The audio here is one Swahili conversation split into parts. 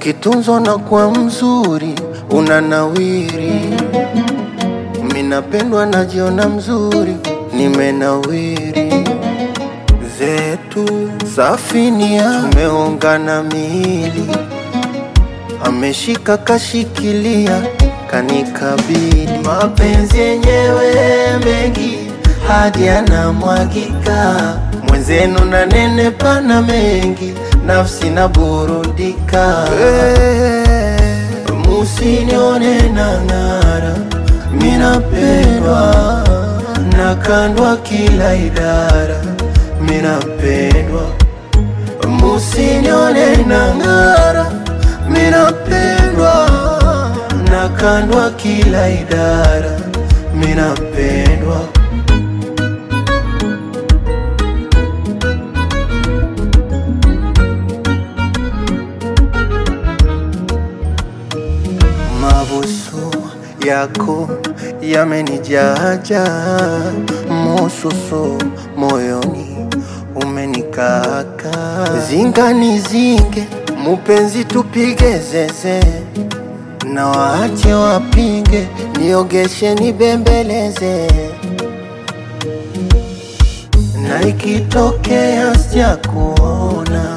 Ukitunzwa na kuwa mzuri unanawiri. Minapendwa najiona mzuri, nimenawiri. Zetu safinia tumeungana miili, ameshika kashikilia kanikabili. Mapenzi yenyewe mengi hadi yanamwagika, mwenzenu na nene pana mengi, nafsi na burudika. Musinione na ng'ara, minapendwa nakandwa kila idara, minapendwa. Musinione na ng'ara, minapendwa nakandwa kila idara, minapendwa. Mabusu yako yamenijaja, mususu moyoni umenikaka. Zingani zinge mupenzi, tupige zeze na waache wapinge, niogeshe nibembeleze, na ikitokea sijakuona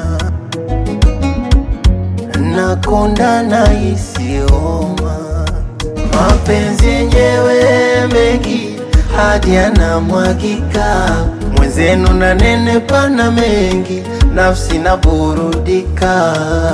nakonda na isioma mapenzi yenyewe mengi hadi yanamwagika, mwenzenu na nene pana mengi, nafsi na burudika.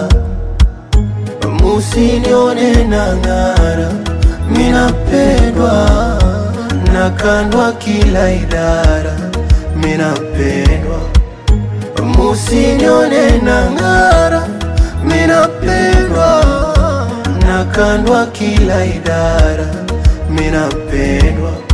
Musinione na ng'ara, minapendwa nakandwa kila idara, minapendwa. Musinione na ng'ara, minapendwa nakandwa kila idara, minapendwa.